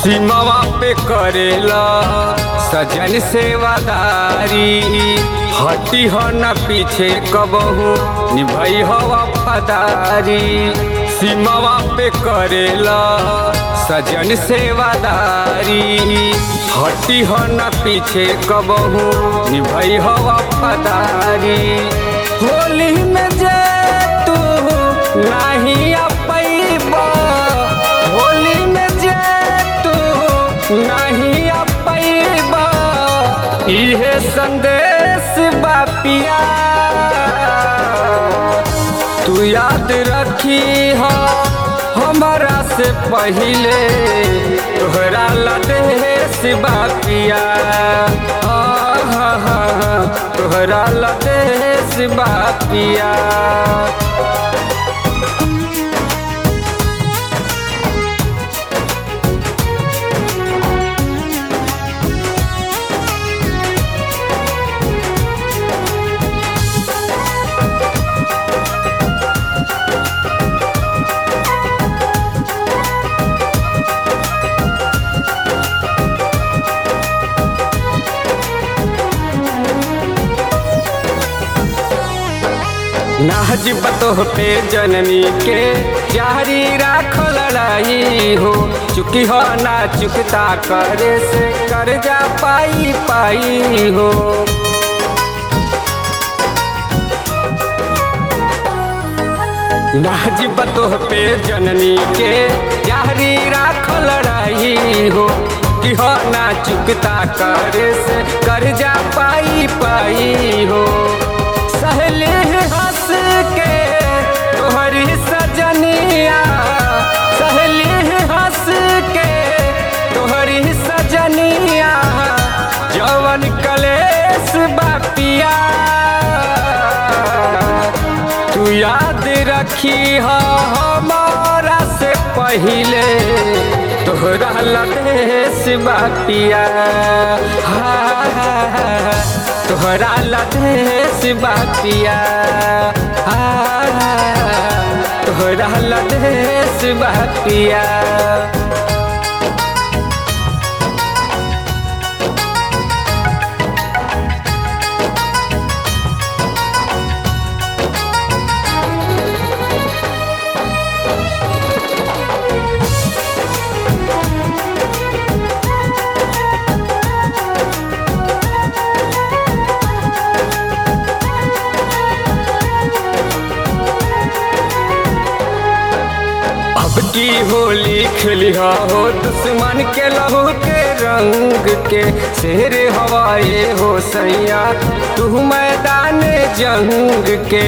सीमावा पे करेला सजन सेवादारी हटी हो न पीछे कबहू निभई हो वफादारी सीमावा पे करेला सजन सेवादारी हटी हो न पीछे कबहू निभई हो वफादारी होली में जे तू नहीं अपैबा होली में जे तू नहीं अपैबा इहे संदेश बापिया तू याद रखी हो हमारा से पहिले तोहरा लदेश बापिया तोहरा लदेश बापिया नाज बतोह पे जननी के जारी राख लड़ाई हो चुकी हो ना चुकता करे से कर जा पाई पाई हो नाज बतोह पे जननी के जारी राख लड़ाई हो कि हो ना चुकता करे से कर जा पाई पाई हो सहले हंस के तोहरी सजनिया सहले हंस के तोहरी सजनिया जवन कलेश बापिया तू याद रखी हो हमारा से पहिले तोहरा लदेश बापिया हाँ तोहरा लदेश बापिया तोहरा लदेश बापिया अब की होली खेलिया हो दुश्मन के लहू के रंग के शेर हवाए हो सैया तू मैदान जंग के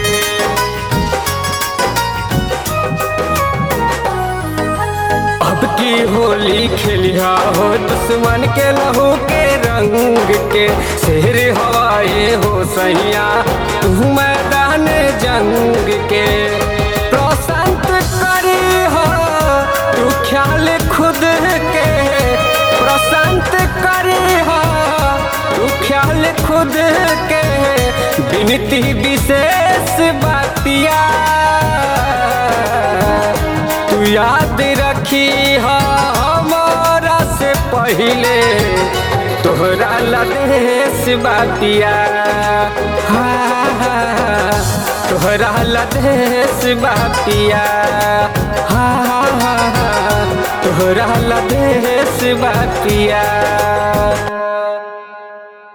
अब की होली खेलिया हो दुश्मन के लहू के रंग के शेर हवाए हो सैया तू मैदान जंग के प्रशांत करी हो तू ख्याल खुद के प्रशांत करी हो तू ख्याल खुद के विनती विशेष बातिया तू याद रखी हो हमारा से पहिले तोहरा लदेश बातिया हाँ, तोहरा लदेश बातिया हाँ, तोहरा लदेश बातिया